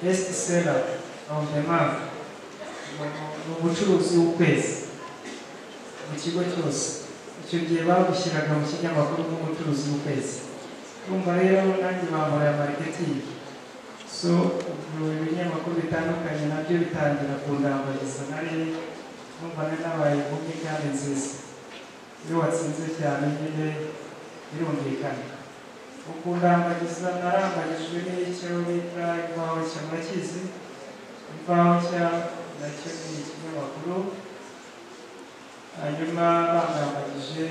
best seller on the month ni umucuruzi w'ukwezi mu kigo cyose icyo gihe babushyiraga mu kinyamakuru nk'umucuruzi w'ukwezi urumva rero nanjye bambaye marketing so ubu ibinyamakuru bitandukanye nabyo bitangira kundambariza nari numva nari nabaye inkumi kandi nziza iyo watsinze cyane nyine birumvikana ukundangagiza narambagijwe n'icyo bita imvaho cya makizi imvaho cya nacyo ni ikinyamakuru hanyuma bandambagije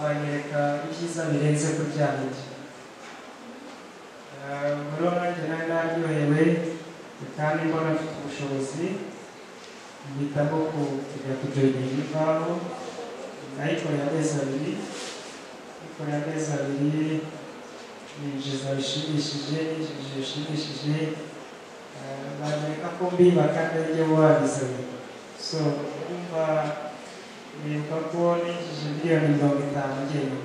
banyereka ibyiza birenze ku byanjye muri wanjye nari naryohewe kandi mbona mfite ubushobozi mpitamo kujya kujoyininga imvaho nayikorera amezi abiri nikorera amezi abiri ninjiza bishimishije ninjije bishimishije banyereka ko mbiba kandi arijye wabizanye so urumva nibuka ko ninjije miliyoni mirongo itanu ngewe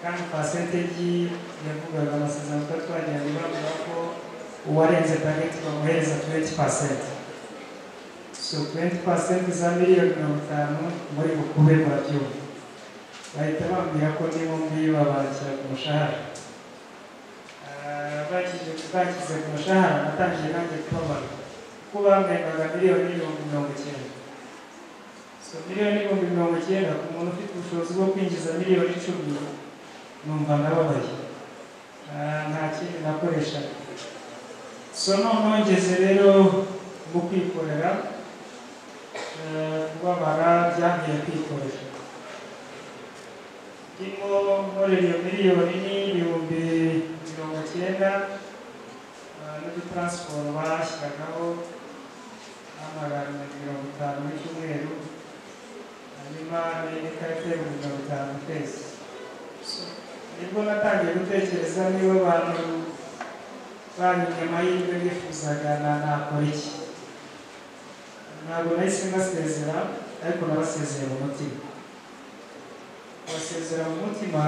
kandi pasentegi yavugaga amasezerano twari twagiranye bavuga ko uwarenze tageti bamuhereza tuwenti pasenti so tuwenti pasenti za miliyoni mirongo itanu muri bukube murabyumva bahita bambwira ko nibo ngiyo babakira ku mushahara bakize ku mushahara natangiye nanjye kubabara kuko bamwengaga miliyoni ibihumbi mirongo icyenda so miliyoni ibihumbi mirongo icyenda ku muntu ufite ubushobozi bwo kwinjiza miliyoni icumi numva nababaye nta kindi nakoreshaga so noneho ngeze rero mu kwikorera kubabara byagiye kwikorera ndimo nkorera iyo miliyoni n'ibihumbi mirongo icyenda n'udutaransiporo bashyiragaho n'amagana mirongo itanu mu cyumweru hanyuma n'ikarita y'ibihumbi mirongo itanu ku kwezi nibwo natangiye gutekereza niba abantu banyuze amahirwe bifuzaga na nakora iki ntabwo nahise ngasezera ariko nabasezeye mu mutima basezera mu mutima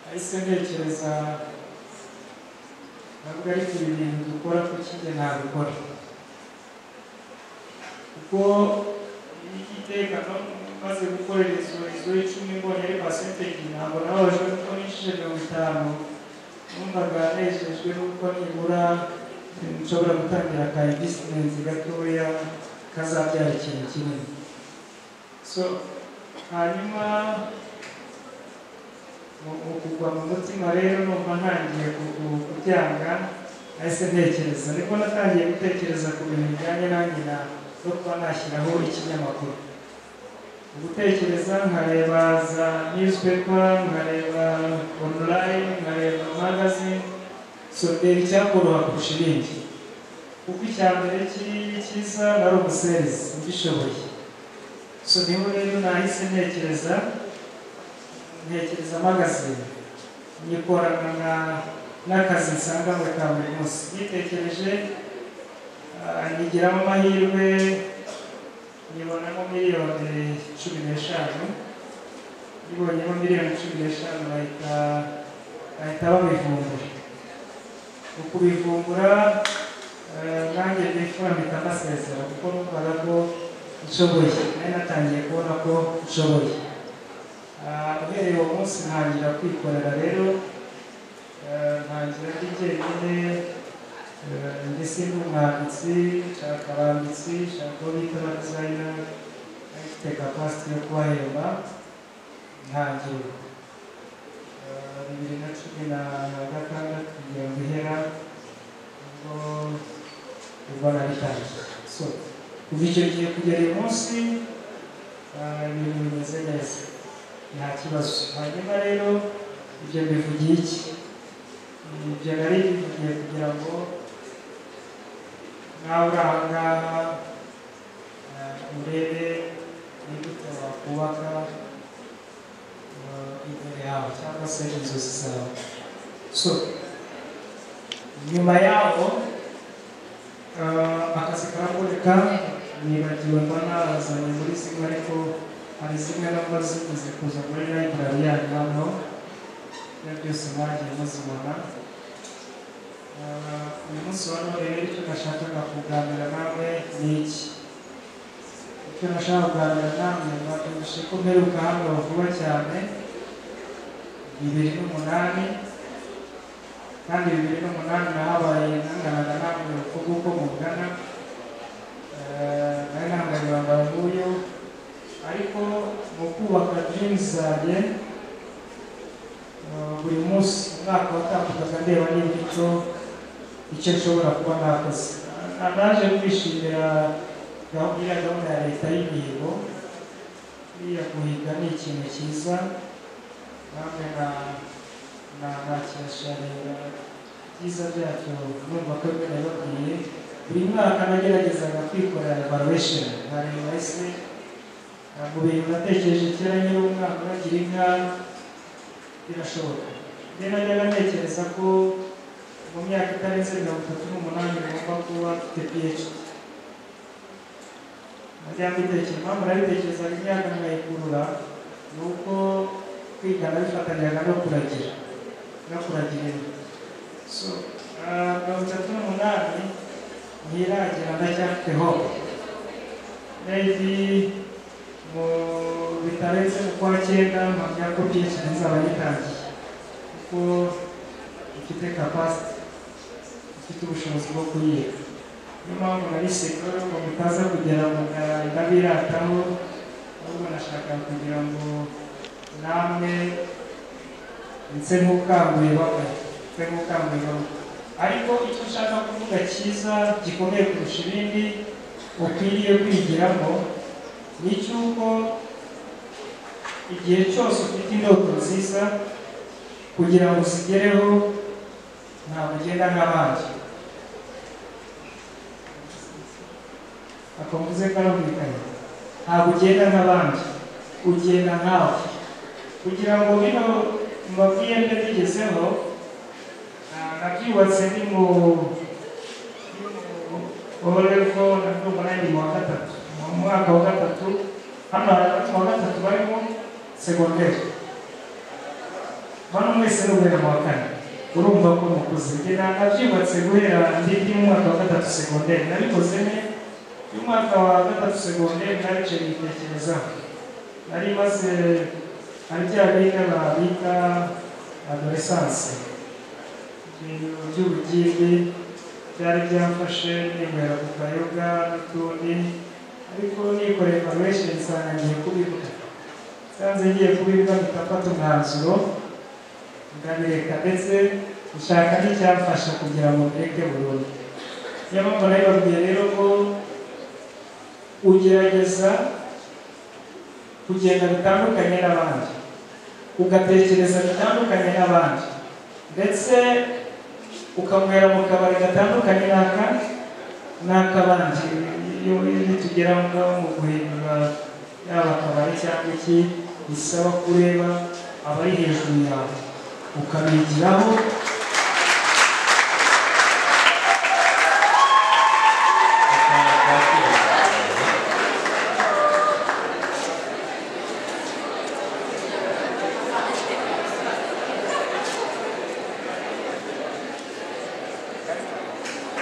nahise ntekereza ntabwo ariko ibi bintu dukora ku kindi ntabikora kuko igiteka maze gukorera inzu inzu y'icumi mbonye ari pasentegi ntabwo nababajwe kuko ninjije mirongo itanu numvaga nejejwe n'uko nibura nshobora gutangira ka invisitimenti gatoya kazabyara ikintu kinini so hanyuma mu kugwa mu mutima rero numva ntangiye kubyanga nahise ntekereza nibwo natangiye gutekereza ku bintu bijyanye na nyina no kuba nashyiraho ikinyamakuru gutekereza nkareba za newspaper nkareba online nkareba magazine sodera icyakoroha kurusha ibindi kuko icya mbere cyiza nari umuserisi mbishoboye so niho rero nahise ntekereza ntekereza magazine nyikorana n'akazi nsanganywe ka buri munsi yitekereje nyigiramo amahirwe nyibonamo miliyoni cumi n'eshanu yibonyemo miliyoni cumi n'eshanu bahita bahita babivumbura mu kubivumbura nanjye nifura mpita mbasezera kuko numvaga ko nshoboye nari natangiye kubona ko nshoboye uhereye uwo munsi ntangira kwikorera rero ntangira ndi jyenyine ndetse n'umwanditsi nshaka abanditsi nshaka uwo bita abadizayina afite kapasiti yo kubahemba ntangira bibiri na cumi na gatandatu kugira ngo ihera ubwo ubwo nabitangiye so kuva icyo gihe kugera uyu munsi ibintu bimeze neza nta kibazo hanyuma rero ibyo bivugiye iki ibyo nari bivugiye kugira ngo nawe uri aha ngaha urebe imbuto wakubaka imbere yawe cyangwa se inzozi zawe so nyuma yaho akazi karaboneka nibagiwe mba narazanye muri zimwe ariko hari zimwe namba zimaze kuza muri layiburari yanyu hano na byose mwagiye muzibona Ah, uyu munsi wa none rero icyo nashakaga kuganira nawe ni iki icyo nashaka kuganira nawe batumije ko mperuka hano vuba cyane bibiri n'umunani kandi bibiri n'umunani nahabaye nanganaga namwe uko uko mungana Eh, nari nahanganye bambara nk'uyu ariko mu kubaka jini zanjye eh, buri munsi umwaka watapukaga ndeba niba icyo icyo nshobora kuba nakoze Na- naje kwishimira gahunda iriya gahunda ya leta y'imihigo iriya guhiga ni ikintu cyiza namwe na na nakirasharira ibyiza byacyo numva ko bimwe babwiye buri mwaka nageragezaga kwikorera evaluation nkareba ese ah, mu bintu natekereje kera nyiri umwaka nagira inka birashoboka rero najyaga ntekereza ko mu myaka itarenze mirongo itatu n'umunani ngomba kuba mfite PhD najyaga mbitekereza impamvu nabitekerezaga imyaka nkayikurura ni uko kwiga nabifatanyaga no kuragira no kuragira inka so ah, mirongo itatu n'umunani ntiragira ndacyafite hope maybe mu bitarenze mu kwa cyenda mpamya ko byinshi bizaba bitangiye kuko ifite capacity ifite ubushobozi bwo kuyiga niyo mpamvu nari sekuru ngo mutaza kugera mu ga- ndabirataho ahubwo nashaka kugira ngo namwe nse nk'ukanguye bamwe nse nk'ukanguye bamwe ariko icyo ushaka kuvuga cyiza gikomeye kurusha ibindi ukwiriye kwigiramo ni icy'uko igihe cyose ufite indoto nziza kugira ngo uzigereho ntabwo ugenda nk'abandi ako mvuze ko arumvikanye ntabwo ugenda nk'abandi ugenda nkawe kugira ngo bino mbabwiye mbe bigezeho Ah, nabyubatse ni mu oreko nabyumva nari mu wa gatatu mu mwaka wa gatatu hano hagati mu wa gatatu barimo segonderi hano mwese n'uguhera mu wa kane urumva ko mukuze njye na- nabyubatse guhera ndi ndi mu mwaka wa gatatu segonderi nabikoze ne y'umwaka wa gatatu segonderi naricaye nyitekerezaho nari maze hari bya biga babita adoresanse ibintu by'ubugimbi byari byafashe n'inywera ku kayoga n'utundi ariko nikoreye evaluation nsanga ngiye kubivuga nsanze ngiye kubivuga mpitafata umwanzuro ndabireka ndetse gushaka n'icyamfasha kugira ngo mbireke burundu niyo mpamvu nabibabwiye rero ko ugerageza kugenda bitandukanye n'abandi ugatekereza bitandukanye n'abandi ndetse ukanywera mu kabari gatandukanye n'aka n'akabandi iyo tugera ngaho mu guhindura yaba akabari cyangwa iki bisaba kureba abari hejuru yawe ukabigiraho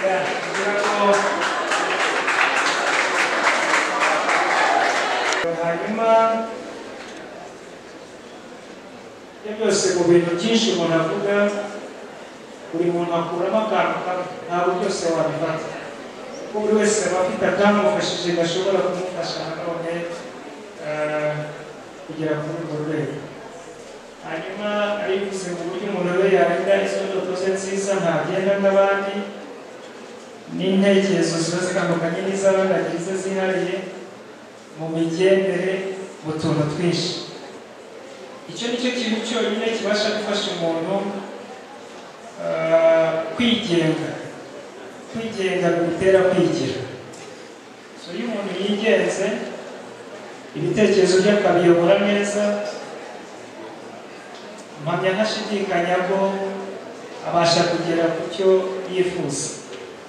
Yeah, kugira ngo- hanyuma ibyo byose mu bintu byinshi umuntu avuga buri muntu akuramo akantu kamwe ntabwo byose wabifata kuko buri wese aba afite akamufashije gashobora kumufasha nanone eh, kugera kuri urwo rwego hanyuma ari bivuze mu buryo umuntu we yarinda izo ndoto ze nziza ntagenda n'abandi n'intekerezo ziba zitandukanye n'iz'abandi agira izo zihariye mu migendere mu tuntu twinshi icyo ni cyo kintu cyonyine kibasha gufasha umuntu ah, kwigenga kwigenga bimutera kwigira so iyo umuntu yigenze ibitekerezo bye akabiyobora neza mpamya ntashidikanya ko abasha kugera ku cyo yifuza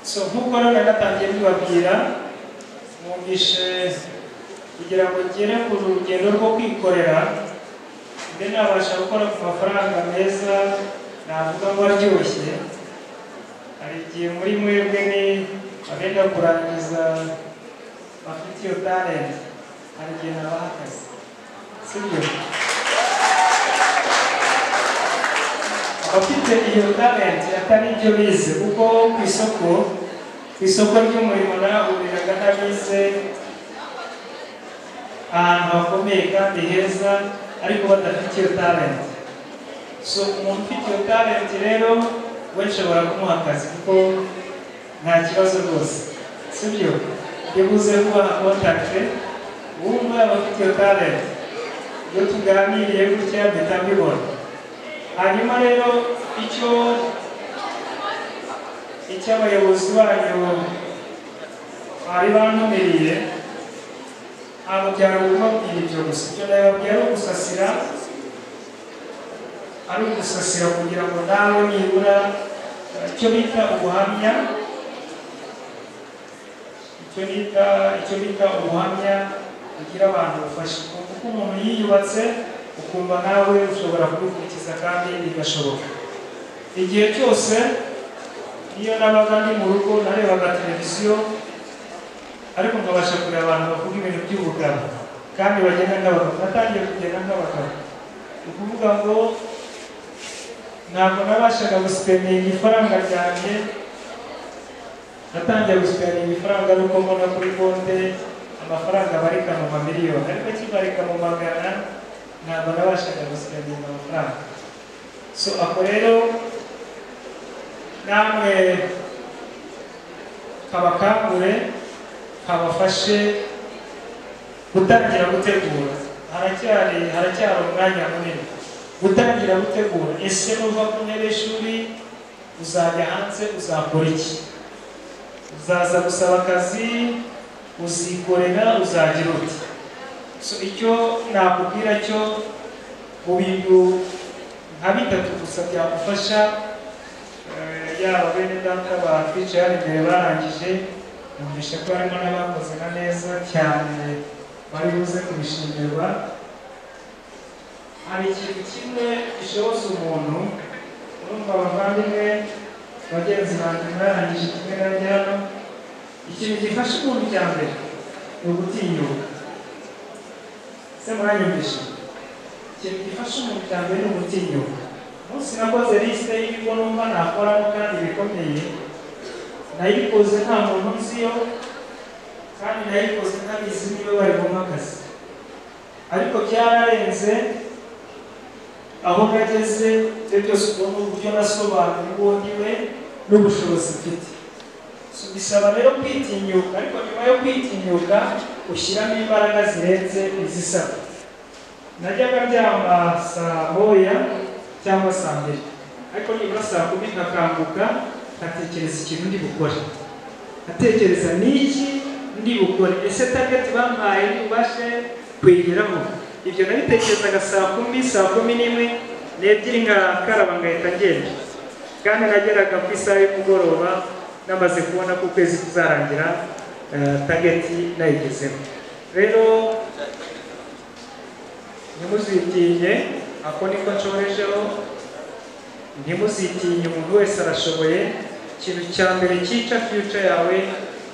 so nk'uko rero natangiye mbibabwira mwumvishe kugira ngo ngere ku rugendo rwo kwikorera mbe nabasha gukora ku mafaranga meza navuga ngo aryoshye hari igihe muri mwebwe ni abenda kurangiza bafite iyo talent hari igihe haba hakaze sibyo abafite iyo talent atari ibyo bize kuko ku isoko ku isoko ry'umurimo nahuriraga n'abize ahantu hakomeye kandi heza ariko badafite iyo talent so umuntu ufite iyo talent rero we nshobora kumuha akazi kuko nta kibazo rwose sibyo yabuze kuba kontakite wumva abafite iyo talent iyo tuganiriye gutya mpita mbibona hanyuma rero icyo icyo abayobozi banyu bari bantumiriye ntabwo byari ukubabwira ibyo gusa icyo nababwira ari ugusasira ari ugusasira kugira ngo nawe nibura icyo bita ubuhamya icyo bita icyo bita ubuhamya bugira abantu bufasha kuko umuntu yiyubatse ukumva nawe ushobora kubikurikiza kandi bigashoboka igihe cyose iyo nabaga ndi mu rugo narebaga televiziyo ariko nkabasha kureba abantu bavuga ibintu by'ubugabo kandi bagenda nk'abagabo natangiye kugenda nk'abagabo ni ukuvuga ngo ntabwo nabashaga gusipeninga ifaranga ryanjye natangiye gusipeninga ifaranga nuko mbona kuri konte amafaranga abarika mu mamiliyoni ariko kibarika mu magana ntabwo nabashaga gusipeninga amafaranga so ako rero namwe kabakangure kabafashe gutangira gutegura haracyari haracyari umwanya munini gutangira gutegura ese nuva ku ntebe y'ishuri uzajya hanze uzakora iki uzaza gusaba akazi uzikorera uzagira uti so icyo nakubwira cyo mu bintu nka bitatu gusa byagufasha eh, yaba bene data batwicaye hano imbere barangije numvise ko harimo n'abakoze na neza cyane bari buze kubishimirwa hari ikintu kimwe gishoboza umuntu urumva abavandimwe bagenzi banjye barangije kimwe na njyana ikintu gifasha umuntu cya mbere ni ugutinyuka se muranyumvisha ikintu gifasha umuntu cya mbere ni ugutinyuka umunsi nakoze lisite y'ibigo numva nakoramo kandi bikomeye nayikoze nta muntu nziyo kandi nayikoze ntabizi niba bari bumva akazi ariko byararenze aho nageze ibyo byose ubona uburyo nasobanuye uwo ndi we n'ubushobozi mfite So, bisaba rero kwitinyuka ariko nyuma yo kwitinyuka ushyiramo imbaraga zirenze izisaba najyaga ndyama saa moya cyangwa saa mbiri ariko nibura saa kumi nkakanguka nkatekereza ikintu ndi gukora nkatekereza n'iki ndi bukore ese target bampaye ntibashe kuyigeraho ibyo nabitekerezaga saa kumi saa kumi n'imwe n'ebyiri nkakaraba ngahita ngenda kandi nageraga ku isaha y'umugoroba namaze kubona ko ukwezi kuzarangira eh, target nayigezeho rero ntimuzitinye ako niko nshorejeho ntimuzitinye umuntu wese arashoboye ikintu cya mbere cyica future yawe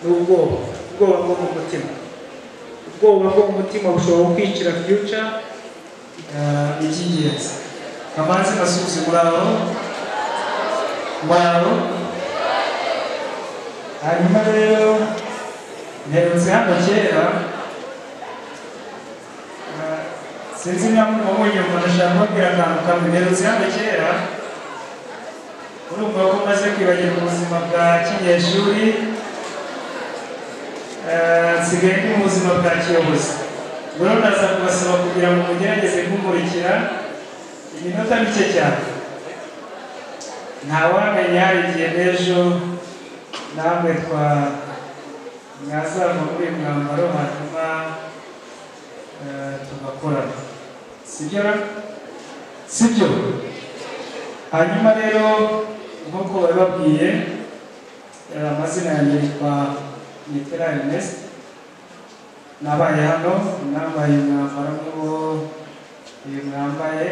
ni ubwoba ubwoba bwo mu mutima ubwoba bwo mu mutima bushobora kwicira future ni icy'ingenzi amazi masuzi muraro muraro hanyuma rero nherutse hano kera ah, sinzi niba mumunyumva ndashaka kubabwira akantu kamwe nherutse hano kera urumva ko maze kwibagirwa ubuzima bwa kinyeshuri eh, nsigaye ndi mu buzima bwa kiyobozi rero ndaza kubasaba kugira ngo mugerageze kumurikira iminota mike cyane ntawamenya hari igihe n'ejo namwe twa mwazava muri uyu mwambaro hanyuma eh, tugakorana sibyo ra sibyo hanyuma rero nk'uko bari babwiye eh, amazina yanjye yitwa Mitera Ernest nabaye hano nambaye umwambaro nk'uwo uyu mwambaye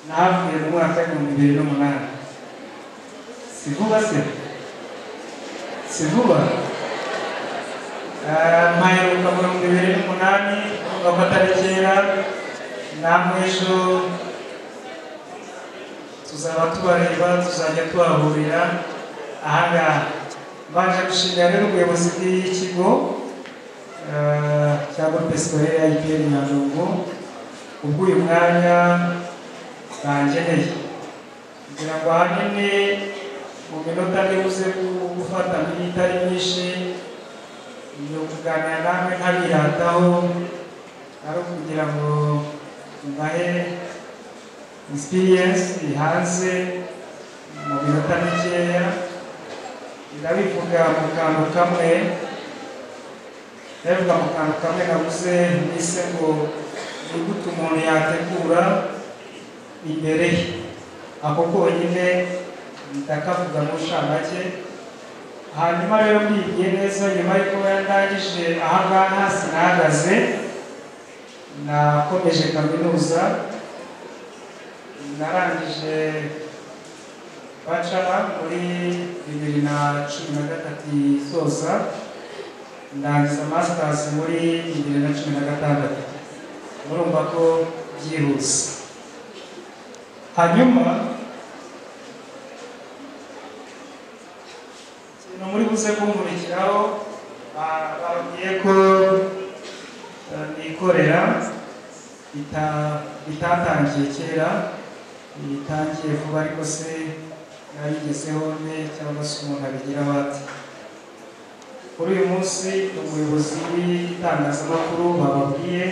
nahavuye mu mwaka w'ibihumbi bibiri n'umunani si vuba se si vuba Ah, mpaheruka mirongo ibiri n'umunani wakatarengera namwe ejo tuzaba tubareba tuzajya tubahurira ahangaha mbanje gushimira rero ubuyobozi bw'iyi kigo ah, cya groupe scolaire ya IPR Nyandungu ubwo uyu mwanya bangeneye kugira ngo ahanini mu minota ntibuze gu- gufata itari myinshi ni ukuganira namwe ntabirataho ari ukugira ngo mbahe experience ihanze mu minota mikeya ndabivuga mu kantu kamwe ndabivuga mu kantu kamwe nabuze nise ngo ni gute umuntu yategura imbere ye ako konyine ndakavuga mu nshamake hanyuma rero mbigiye neza nyuma y'uko yarangije aha ngaha sinahagaze nakomeje kaminuza narangije bacara muri bibiri na cumi na gatatu isoza ndangiza masters muri bibiri na cumi na gatandatu murumva ko byihuse hanyuma ikintu muri buze kumurikiraho ba- babwiye ko eh, nikorera bita- bitatangiye kera bitangiye vuba ariko se nabigezeho nte cyangwa se umuntu abigira bate kuri uyu munsi ni umuyobozi w'itangazamakuru bababwiye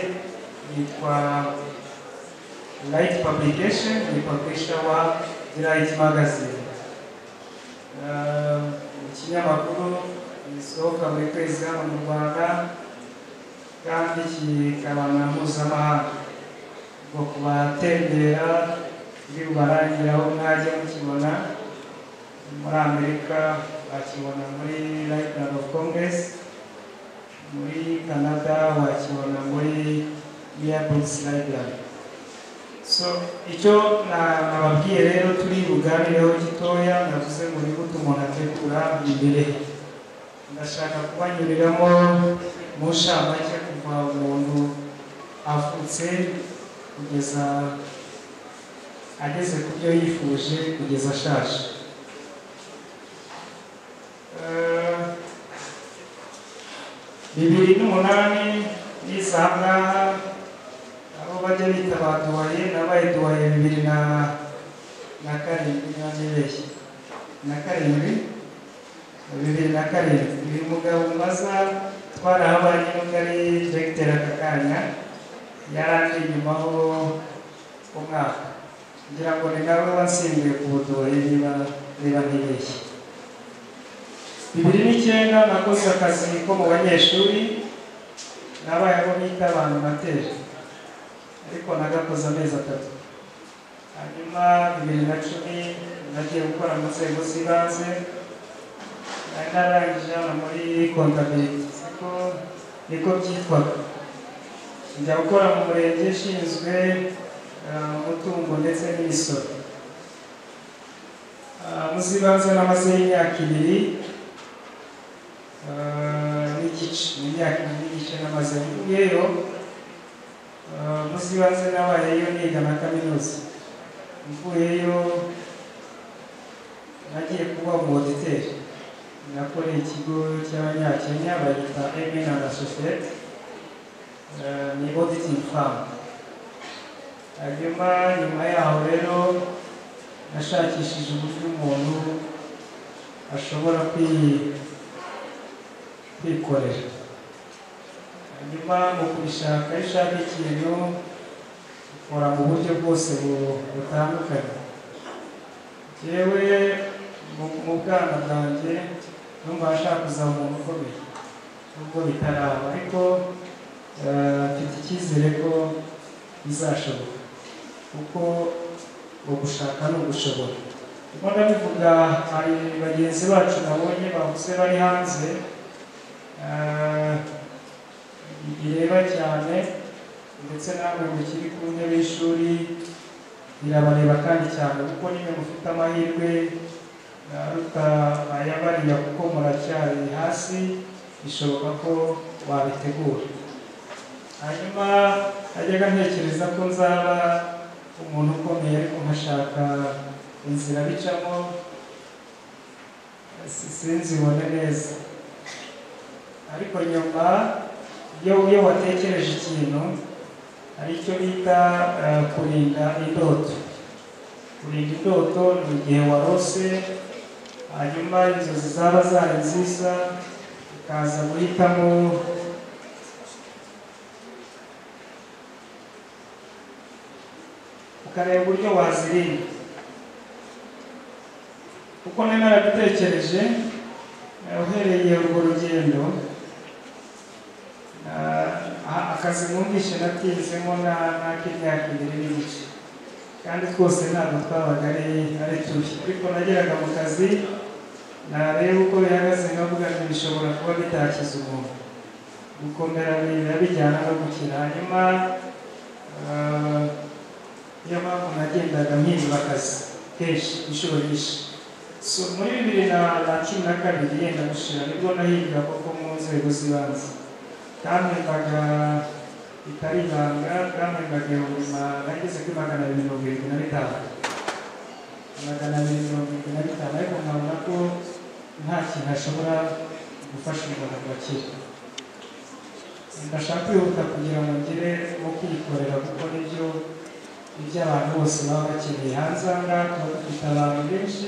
yitwa Light Publication ni publisher wa The Light Magazine Eh, ikinyamakuru gisohoka buri kwezi hano mu rwanda kandi kikaba na mpuzamahanga ubwo kubatembera bibarangira aho mwajya mukibona muri amerika wakibona muri library of congress muri canada wakibona muri earbooks library so icyo na- nababwiye rero turi buganireho gitoya navuze ngo ni gute umuntu ategura imbere he. ndashaka kubanyuriramo mu nshamake kuva umuntu avutse kugeza ageze ku byo yifuje kugeza ashaje Eh, bibiri n'umunani yize aha ngaha abo bajya bita ba duwaye nabaye duwaye bibiri na na karindwi nabibeshye na karindwi bibiri na karindwi uyu mugabo mbaza twarahabanye n'ubwo ari directeur aka kanya yari ari inyumaho umwaka ngira ngo ni nawe watsindiwe ku buduwaye niba niba ntibeshye bibiri n'icyenda nakoze akazi ko mu banyeshuri nabaye abo bita abantu materi ariko nagakoze amezi atatu hanyuma bibiri na cumi nagiye gukora mu nzego z'ibanze nari narangije hano muri kontabiriti siko niko byitwaga njya gukora mu murenge ushinzwe eh, umutungo ndetse n'imisoro Ah, mu z'ibanze namazeyo imyaka ibiri eh, n'igice mu myaka ibiri n'igice namaze ngeyo munsi banze nabayeyo niga na kaminuza mvuyeyo nagiye kuba mu oditeri nakoreye ikigo cy'abanyakenya bayita emen and associate Eh, ni auditing firm hanyuma nyuma yaho rero nashakishije uburyo umuntu ashobora kwi- kwikorera hanyuma mu kubishaka iyo ushaka ikintu ukora mu buryo bwose bu- butandukanye yewe mu bwana bwanjye numva nshaka kuzaba umuntu ukomeye nubwo bitaraba ariko eh, mfite icyizere ko bizashoboka kuko ugushaka ni ugushobora ndimo ndabivuga hari bagenzi bacu nabonye bavuze bari hanze eh, bireba cyane ndetse namwe mukiri ku ntebe y'ishuri birabareba kandi cyane kuko niwe mufite amahirwe rutaya bariya kuko muracyari hasi bishoboka ko wabitegura hanyuma najyaga ntekereza ko nzaba umuntu ukomeye ariko nkashaka inzira bicamo si- sinzibone neza ariko nyuma iyo iyo watekereje ikintu hari icyo bita eh, kurinda indoto kurinda indoto ni igihe warose hanyuma inzozi zaba zari nziza ukaza guhitamo ukareba uburyo wazirinda kuko nari narabitekereje eh, uhereye urwo rugendo na- a- akazi numvise natinzemo na- n'ak'imyaka ibiri n'igice kandi twose ntabwo twabaga ari ari tubi ariko nageraga mu kazi nareba uko bihagaze nkavuga ngo bishobora kuba bitakiza umuntu gukomera biba bijyana no gukira hanyuma eh, niyo mpamvu nagendaga mpindura akazi kenshi inshuro nyinshi so muri bibiri na na cumi na kabiri yenda gushira nibwo nahinga koko mu nzego z'ibanze bwamwembaga bitari ibanga bwamwembaga ibihumbi ma- nageze kuri magana abiri mirongo irindwi na bitanu magana abiri mirongo irindwi na bitanu ariko nkabona ko nta kintu ashobora gufasha umuntu ngo akire ndashaka kwihuta kugira ngo ngire wo kwikorera kuko nibyo ibyo abantu bose baba bakeneye hanze aha ngaha tuba dufite abantu benshi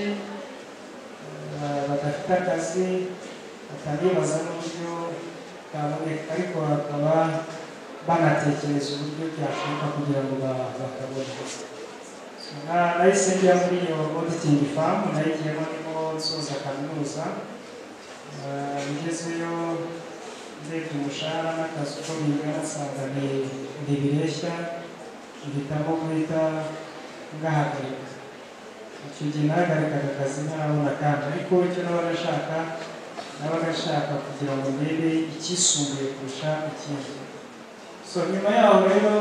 eh, badafite akazi bakanibaza n'uburyo bwaboneka ariko bakaba banatekereza uburyo byashoboka kugira ngo ba- bakabone So, na- nahise njya muri iyo auditing farm nayigiyemo nimo nsoza kaminuza Eh, ngezeyo ndebye umushahara n'akazi uko bingana nsanga ni- ntibireshya ngitamo guhita ngahagarika icyo gihe nahagarikaga akazi ntarabona kandi ariko icyo naba nashaka nabaga nshaka kugira ngo ndebe icyisumbuye kurusha ikindi so nyuma yaho rero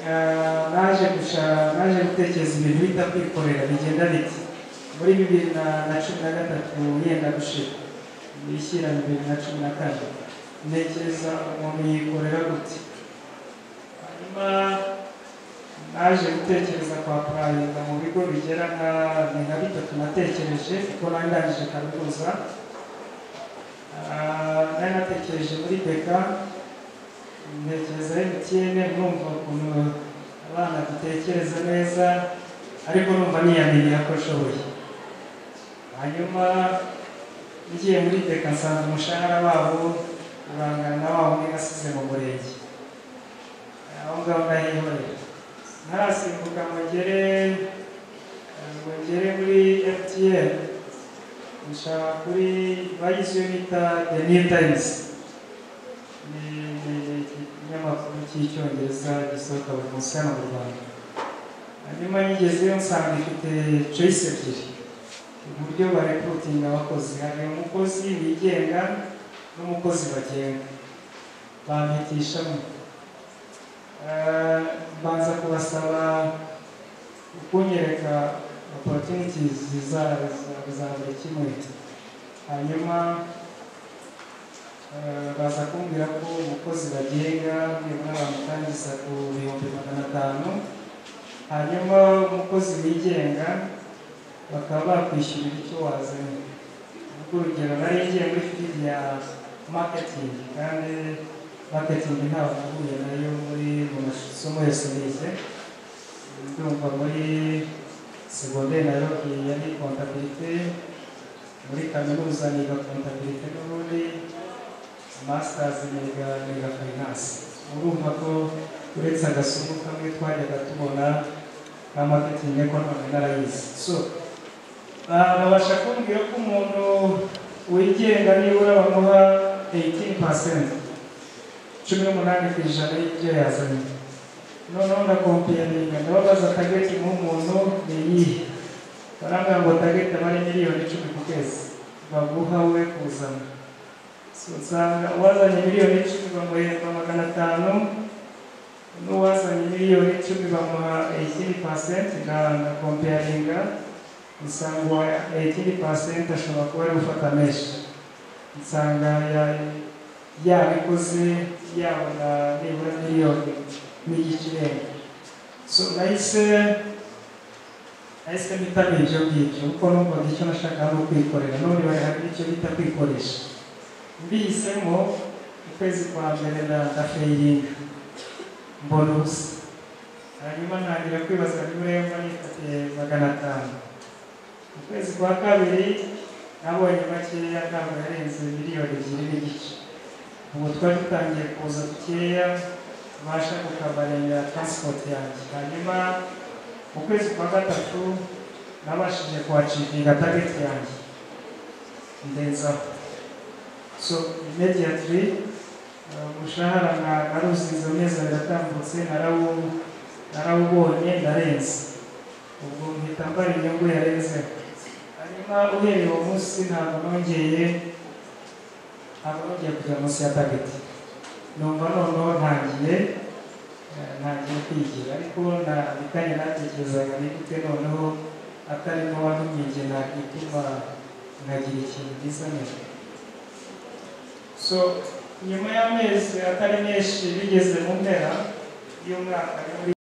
eh, naje gusha naje gutekereza ibintu bita kwikorera bigenda biti muri bibiri na na cumi na gatatu yenda gushira bishyira bibiri na cumi na kane ntekereza umuntu yikorera gute hanyuma naje gutekereza kwa purayinga mu bigo bigera nka ni nka bitatu natekereje kuko nari ndangije kaminuza Ah, nari natekereje muri beka ntekereza emutiyene numva ukuntu abana dutekereza neza ariko numva niyamenya ko nshoboye hanyuma ngiye muri beka nsanga umushahara wabo urangana na wa wundi nasize mu murenge aho ngaho ndahihorera ntarasimbuka ngo ngere eh, ngo ngere muri emutiyene gushaka kuri bagize iyo bita the new times ni ni- ni ikinyamakuru cy'icyongereza gisohoka buri munsi hano mu rwanda hanyuma nyigezeyo nsanga ifite choice ebyiri uburyo barekrutinga abakozi hari umukozi wigenga n'umukozi bagenga bampitishamo Eh, mbanza kubasaba kunyereka opportunities zizabura kimwe hanyuma eh, baza kumbwira ko umukozi bagenga nibura bamutangiza ku bihumbi magana atanu hanyuma umukozi wigenga bakaba bakwishyurira icyo wazanye ubwo urugero nari ngiye muri fili ya marketing kandi marketing ntabwo nahuye nayo muri mu masomo yose nize ndumva muri segonderi nayo yari kontabilite muri kaminuza niga kontabilite n'ubundi masters niga niga finance urumva ko uretse agasomo kamwe twajyaga tubona ka marketing ko none narayizi so ah, babasha kumbwira ko umuntu wigenga nibura bamuha 18% cumi n'umunani ku ijana y'ibyo yazanye noneho ndakompiyaringa ndababaza tageti nk'umuntu ni iyihe barambwira ngo tageti aba ari miliyoni icumi ku kwezi baguha we kuzana So, usanga uwazanye miliyoni icumi bamuhemba magana atanu n'uwazanye miliyoni icumi bamuha 18% na na kompiyaringa nsangwa ya 18 percent ashobora kuba ari gufata meshi nsanga ya yabikoze yabona nibura miliyoni n'igikirenga so nahise nahise mpitamira ibyo ngibyo kuko numvaga icyo nashakaga ni ukwikorera none bari hari icyo bita kwikoresha mbihisemo ukwezi kwa mbere na ndafeyiringa mbona ubusa hanyuma ntangira kwibaza niba yumva nifatiye magana atanu mu kwezi kwa kabiri nabonye makeya ntabwo yarenze miliyoni ebyiri n'igice ubu twari dutangiye kuza dukeya tubasha kukabarenga transport yanjye hanyuma mu kwezi kwa gatatu nabashije kuhacikinga target yanjye ndenzaho so immediately uh, umushahara na- narusize amezi abiri atambutse narawu narawubonye ndarenze ubwo mpita mbara inyungu yarenze hanyuma uhereye uwo munsi ntabwo nongeye ntabwo nongeye kujya munsi ya tageti numva noneho ntangiye eh, ntangiye kwigira ariko nabitanye natekerezaga ni gute noneho atarimo wantumye nakituma nkagira ikintu gisa neza so nyuma y'amezi atari menshi bigeze mu mpera y'umwaka ni muri